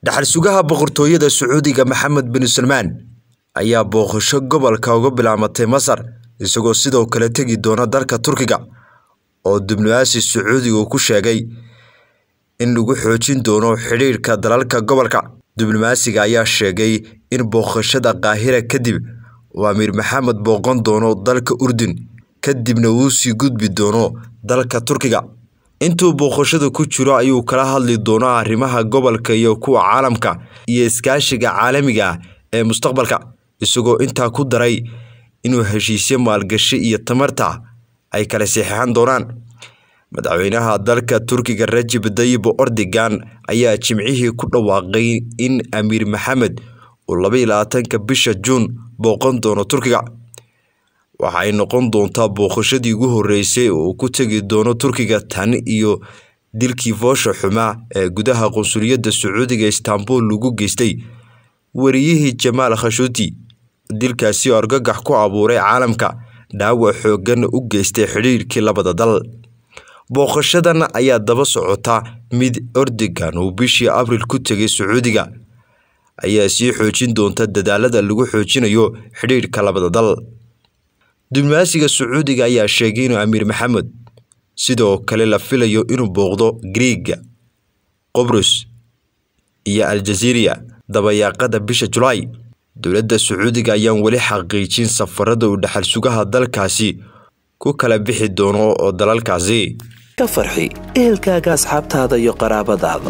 dhaxal sugaha boqortooyada sacuudiga maxamed bin salmaan ayaa booqasho gobolka uga bilaamatay masar isagoo sidoo kale tegi doona dalka turkiga oo diblomaasi sacuudiga uu ku sheegay in lagu xoojin doono xidhiirka dalalka gobolka diblomaasiga ayaa sheegay in booqashada qaahira kadib uu amiir maxamed booqan doono dalka urdun kadibna uu sii gudbi doono dalka turkiga intuu booqashada ku jiro ayuu kala hadli doonaa arrimaha gobolka iyo kuwa caalamka iyo iskaashiga caalamiga ah ee mustaqbalka isagoo intaa ku daray inuu heshiisyo maalgashi iyo tamarta ay kala saxeixan doonaan madaxweynaha dalka turkiga rajib dayib ordogan ayaa jimcihii ku dhawaaqay in amiir maxamed uu laba iyo labaatanka bisha juun booqan doono turkiga waxa ay noqon doontaa booqashadii ugu horeysay oo uu ku tegi doono turkiga tan iyo dilkii foosha xumaa ee gudaha qunsuliyadda sacuudiga istanbul lagu geystay wariyihii jamaal khashuuti dilkaasi oo argagax ku abuuray caalamka dhaawac xoogan u geystay xidhiirkii labada dal booqashadan ayaa daba socota mid ordogan uu bishii abril ku tegay sacuudiga ayaa sii xoojin doonta dadaalada lagu xoojinayo xidhiirka labada dal diblomaasiga sacuudiga ayaa sheegay inuu amiir maxamed sidoo kale la filayo inuu booqdo griiga qobrus iyo aljaziiriya dabayaaqada bisha julaay dowladda sacuudiga ayaan weli xaqiijin safarada uu dhaxal sugaha dalkaasi ku kala bixi doono oo dalalkaasi ka farxi ehelkaaga asxaabtaada iyo qaraabadaada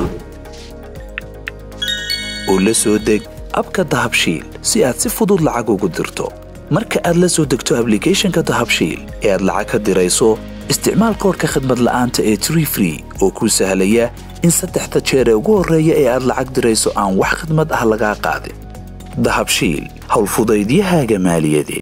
oo la soo deg abka dahabshiil si aad si fudud lacag ugu dirto marka aad la soo degto ablicathonka dahabshiil ee aad lacag ka dirayso isticmaal koorka khadmad la'aanta ee tree free oo kuu sahlaya in saddexda jeer ee ugu horreeya ee aad lacag dirayso aan wax khadmad ah lagaa qaadin dahabshiil howlfudaydiyahaaga maaliyadeed